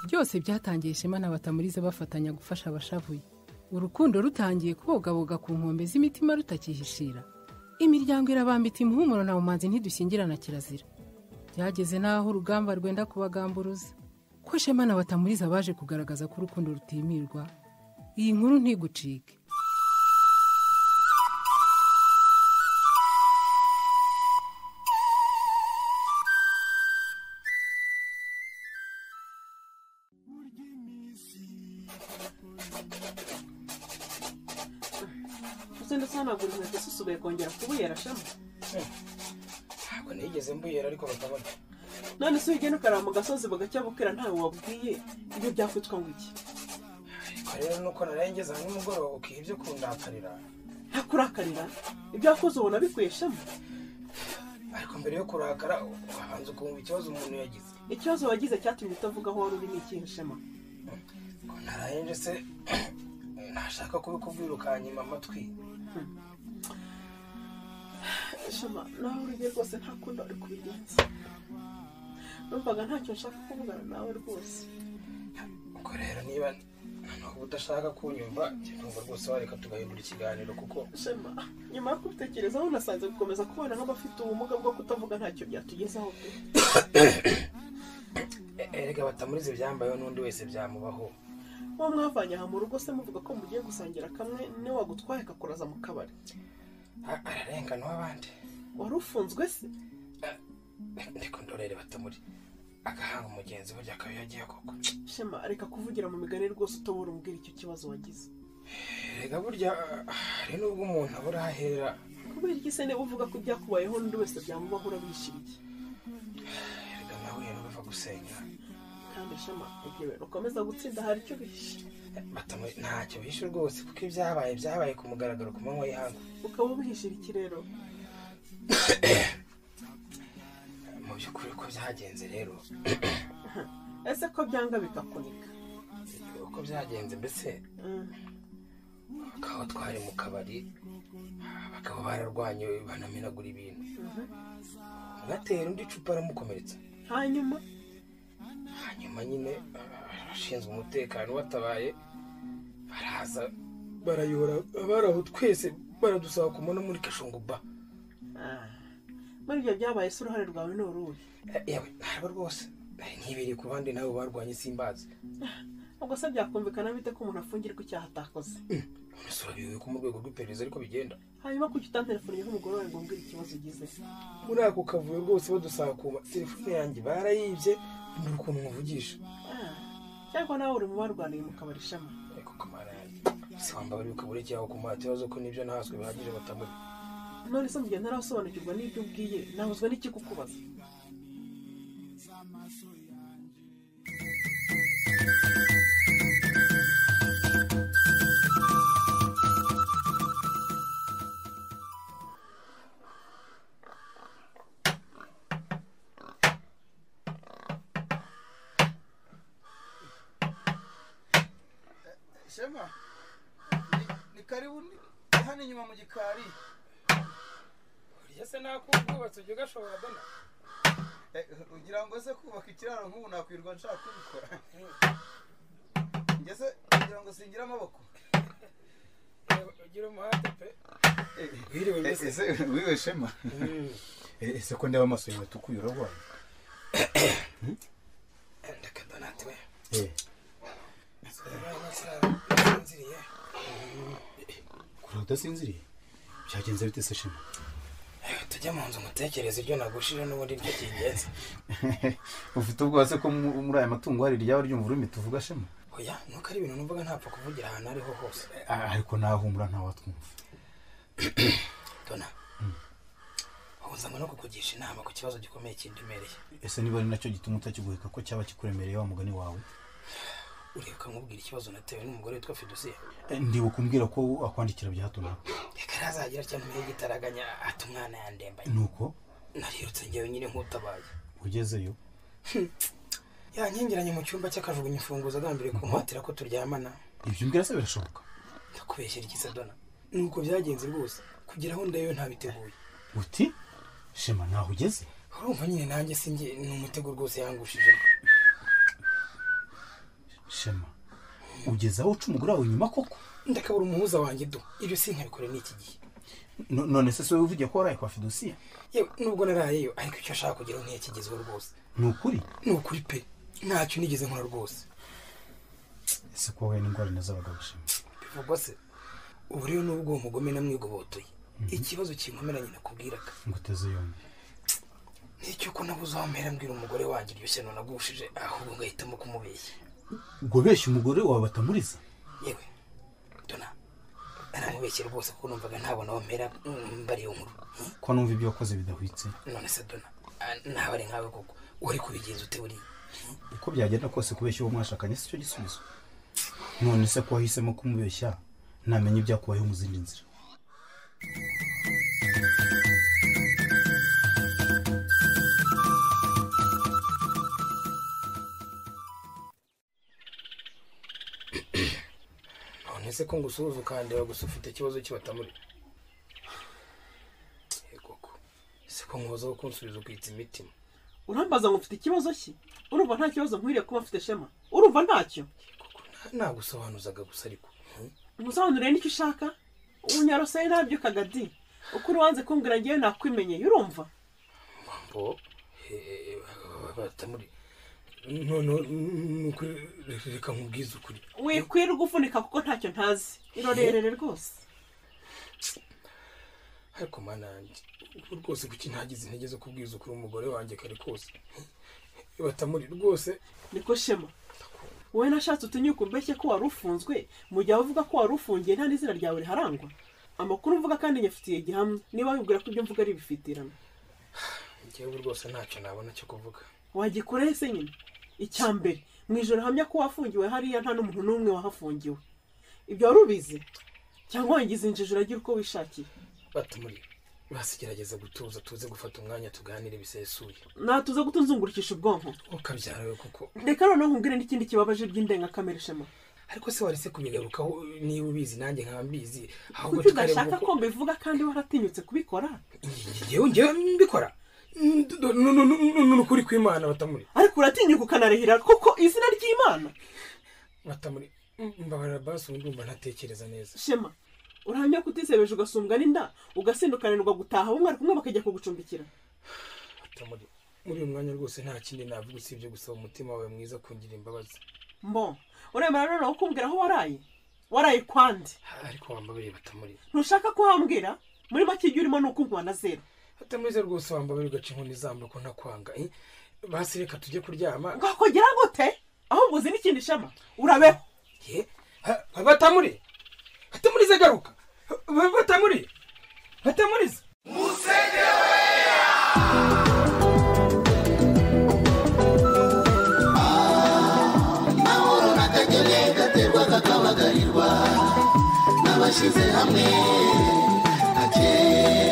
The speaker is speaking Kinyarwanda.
byose byatangiye ishema na batamurize bafatanya gufasha abashavuye urukundo rutangiye kubogaboga ku nkombe z'imitima rutakihishira imiryango irabambita umuhumuro na bumanzi ntidushyingirana kirazira byageze n'aho urugamba rwenda kubagamburuza ko shema na batamuriza baje kugaragaza ko urukundo rutimirwa iyi nkuru ntigucike uze ndetse hanagura inkweto zisusubuye kongera kubuyera shema ntabwo nigeze mbuyera ariko bakabona none se ugenda ukaraba mu gasozi bugacya bukira ntawe wabwiye ibyo byakwitwa ngo iki ariko rero nuko narengeza hamwe umugoroba ukiha ibyo kundakarira ntakurakarira ibyo wakoze ubona bikwiye shema ariko mbere yo kurakara ubanza ukumva ikibazo umuntu yagize ikibazo wagize cyatumye utavuga aho wari uri ni ikihe shema ngo nararenje se ntashaka kubikubwira ukanyima amatwi shema nawe urugiye rwose nta kundi wari kubigenza numvaga ntacyo nshaka kuvugana nawe rwose ubwo rero niba noneho udashaka kunyumva njye numva rwose wareka tugahindura ikiganiro kuko shema nyuma yo kubitekerezaho nasanze gukomeza kubana nk'abafite ubumuga bwo kutavuga ntacyo byatugezaho pe e- erega batamurize ibyambayeho n'undi wese byamubaho uwo mwavanye aha mu rugo se muvuga ko mugiye gusangira kamwe niwe wagutwaye akakuraza mu kabari A- ararengana uw'abandi wari ufunzwe se ariko ndorere batamuri agahanga umugenzi burya akaba iyo agiye koko shema reka kuvugira mu migani rwose utobora umbwira icyo kibazo wagize erega burya hari n'ubwo umuntu abura aho ahera kubera iki se niba uvuga ko ibyakubayeho n'undi wese byamubaho urabishiriye erega nawe ntubiva gusenya kandi shema igihe ukomeza gutsinda hari icyo bihishe batamuri ntacyo bishe rwose kuko ibyabaye byabaye ku mugaragaro ku manywa y'ihangu ukaba ubihishira iki rero mu by'ukuri uko byagenze rero ese ko byanga bikakunika uko byagenze mbese Mm. bakaba twari mu kabari bakaba bararwanye banamenagura ibintu Mhm. umwe atera undi icupa aramukomeretsa hanyuma hanyuma nyine abashinzwe umutekano batabaye baraza barayora abaraho twese baradusaba kumona muri kashunguba Ah. muri ibyo byabaye se uruhare rwawe ni uruhe yewe ntabwo rwose nari nkibere ku bandi nabo barwanye simbazi ubwo se byakumvikana bite ko umuntu afungirwa icyaha atakoze none se urabiwe ko mu rwego rw'iperereza ariko bigenda hanyuma kujya utantelefoniye nk'umugore wawe ngo umbwire ikibazo ugize muri ako kavuyo rwose badusaba kuba telefone yanjye barayibye mbura ukuntu muvugisha Ah. cyangwa nawe uri mu barwaniye mu kabari shema ariko kamara se wambaye uri ukabura ikiyaho ku mpatiro zo ko nibyo nahaswe bihagije batamuri none se mugihe ntarasobanukirwa n'ibyo ubwiye nahuzwe n'ikikukubaza shema ni- ni karibu ni- ni hano inyuma mu gikari burya se nakububatse ujya ugashobora dona Eh, ugira ngo se kubaka ikiraro nk'ubu nakwirwa nshaka kubikora ngeze kugira ngo singire amaboko ugira umuhate pe Eh, wiriwe eh, mbese ese wiwe shema Eh, ese ko ndeba amaso yawe tukuye urarwaye ndeka donate we Eh, sinziriye kure udasinziriye byagenze bite se shema tujye mu nzu mutekereze ibyo nagushije n'ubundi byo kingenzi ufite ubwoba se ko mu- muri aya matungo hari iryaba ryumva ururimi tuvuga shema oya nuko ari ibintu numvaga ntapfa kuvugira ahantu ariho hose Ah, ariko ntahumura ntawatwumva dona ubuza ngo no kukugisha inama ku kibazo gikomeye kindemereye ese niba ari nacyo gituma utakiguheka ko cyaba kikuremereye wa mugani wawe uribuka nkubwira ikibazo natewe n'umugore witwa fidusiya Eh, ndibuka umbwira ko akwandikira bya hato na hato reka ntazagira cyangwa umwe y'igitaraganya ati umwana yandembanye nuko narirutse ngewe nyine nk'utabaye ugezeyo yankingeranye mu cyumba cy'akajugunya imfunguzo agambiriye kumuhatira ko turyamana ibyo mbwira se birashoboka ndakubeshyera iki se dona nuko byagenze rwose kugira aho ndeyo ntabiteguye uti shema ntaho ugeze urumva nyine nanjye sinjye ni umutego rwose yangushije shema ugeze aho uca umugore wawe inyuma koko ndakabura umuhuza wanjye do ibyo sinkabikore n'iki gihe No- none se si wowe uvugiye ko waraye kwa fidusiya yewe nubwo narayeyo ariko icyo ashaka kugeraho ntiyakigezeho rwose ni ukuri ni ukuri pe ntacyo nigeze nkora rwose ese ko wowe n'indwara na z'abagabo shema bivugwa se ubu rero nubwo uwo mugome namwigobotoye ikibazo kinkomeranye nakubwiraga ngo uteze yombi n'icy'uko nabuze aho mpera mbwira umugore wanjye iryo shyano nagushije ahubwo ngahitamo kumubeshya ubwo benshi umugore wawe batamuriza yewe dona aramubeshye rwose kuko numvaga ntabona aho mpera mm, mbariye nkuru ko numva ibyo wakoze bidahwitse none se dona ah, ntawe ari nkawe koko uri kubigenza ute buriya uko byagenda kose kubeshya uwo mwashakanye si cyo gisubizo none se ko wahisemo kumubeshya ntamenya ibyakubayeho mu zindi nzira none se ko ngusuhuza ukandeba gusa ufite ikibazo kibatamuri koko se ko nkozaho kunsubiza ukitsa imitima urambaza ngo mfite ikibazo ki urumva nta kibazo nkwiriye kuba mfite shema urumva ntacyo koko nta- nagusobanuzaga gusa ariko hmm? umusobanurire nicyo ushaka ubunyaroseye ntabyukaga di uko urubanze kumbwira ngewe nakwimenyeye urumva mambo eh, batamuri noneho ni ukuri re- reka nkubwize ukuri wikwirirwa ufunika kuko ntacyo ntazi irorerere rwose ariko mana yanjye ubu rwose kuki ntagize intege zo kubwiza ukuri umugore wanjye kare kose Hmm? batamuri rwose niko shema wowe nashatse utinyuka umbeshye ko wari ufunzwe mu gihe uvuga ko wari ufungiye nta n'izina ryawe riharangwa amakuru mvuga kandi nyafitiye gihamya niba wibwira ko ibyo mvuga ari ibifitirano njyewe rwose ntacyo nabona cyo kuvuga wagikoraho se nyine icya mbere mu ijoro hamya ko wafungiwe hariya nta n'umuntu n'umwe wahafungiwe ibyo wari ubizi cyangwa wagize injiji uragira uko wishakiye batamuri basigerageza gutuza tuze gufata umwanya tuganire bisesuye natuza kutunzungurukisha ubwonko ukabyara we kuko reka noneho nkubwire n'ikindi kibabaje by'indengakamere shema ariko se warese kubigarukaho niba ubizi nanjye nkaba mbizi ahubwo kuki tukareba udashaka ko uko mbivuga kandi waratinyutse kubikora ngewe ngewe mbikora ni ukuri kw'imana batamuri ariko uratinyuka ukanarehera koko izina ry'imana batamuri mbabarira basi ubu ndumva ntatekereza neza shema urahamya ko utisebeje ugasumbwa n'inda ugasindukanirwa gutaha bamwe ari kumwe bakajya kugucumbikira batamuri muri uyu mwanya rwose nta kindi navuga usibye gusaba umutima wawe mwiza kungira imbabazi mbo uremera noneho kumbwira aho waraye waraye kwande ariko wambabariye batamuri ntushaka ko wambwira muri make ibyo urimo ni ukunywa na zeru batamurize rwose wambabariye ugaca inkoni zamba ko ntakwanga eh? basi reka tujye kuryama bwakongera gute ahubwo uzi n'ikindi shema urabeho ye ha- batamuri batamurize garuka Ba- batamuri batamurize abashyize hamwe hakeye